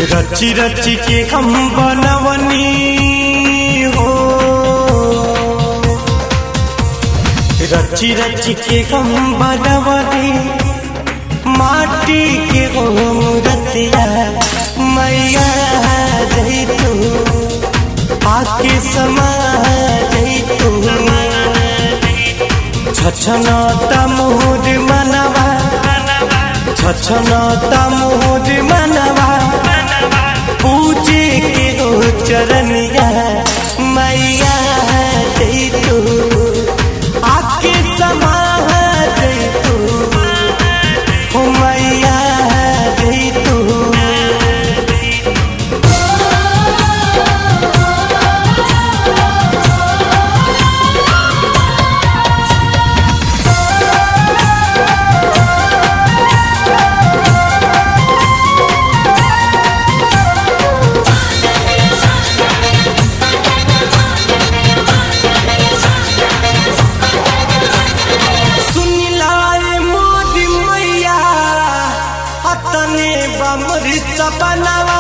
रची रची के हम बनवनी हो रची रची के हम बनवनी माटी के हो रतिया मैया जई तू आके समा जई तू छछना तमुद मनवा छछना तमुद मनवा पूजे के हो चरनिया मैया जई तू आके समा जई तू हो मैया जई तू सुनिलाए मोदी मैया अतने बमरी सपनवा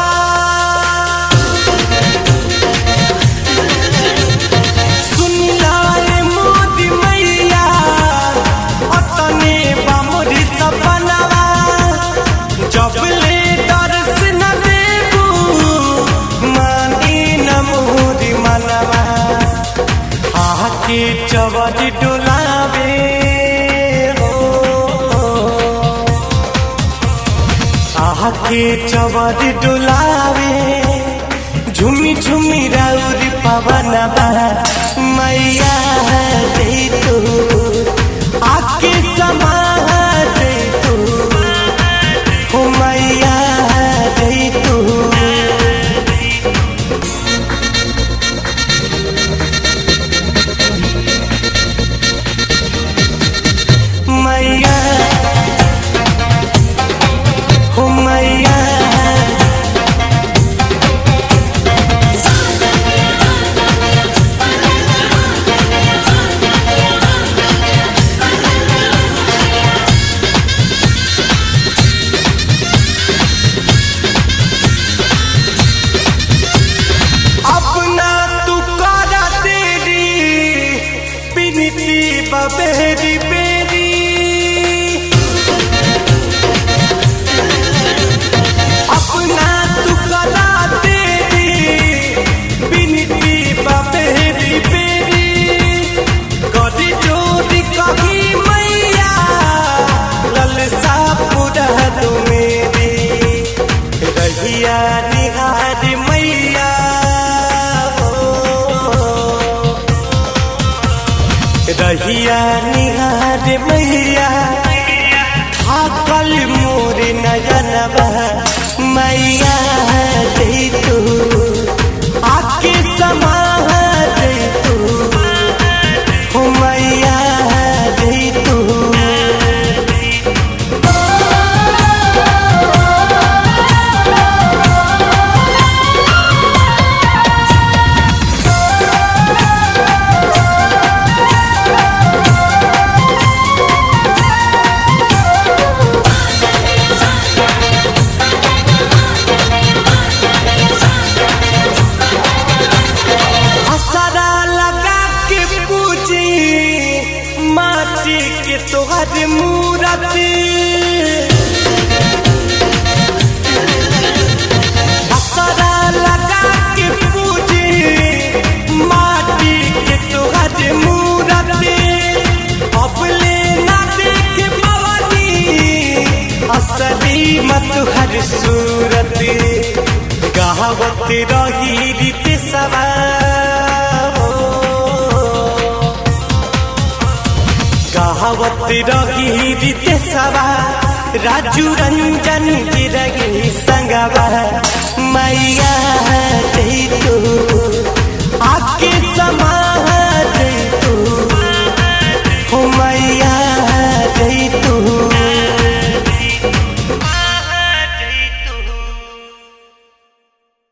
सुनिलाए मोदी मैया अतने बमरी सपनवा जब ले दर्श न देबू मानी न मोदी मनवा आके चवज डोलावे हो आके चवज डोलावे झुमी झुमी राउरी पवन मैया दे तू आके समा दे तू हो मैया दे तू मैया हो मैया अपना तू करा तेरी बिनती बबेरी बेरी अपना तू करा तेरी बिनती बबेरी बेरी कदी चोरी कही मैया ललसा पूरा तू मेरी रहिया निहार मैया हो रहिया निहार मैया थाकल मोर नयनबा मैया दे तू आके समा दे तू हो मैया दे तू असरा लगा के पूजी माटी के तोहर मूरति असरा लगा के पूजी माटी के तोहर मूरति अब ले ना देख पवनी असली मत हर सूरत गावत रही रीत सवा गावत रही रीत सवा राजू रंजन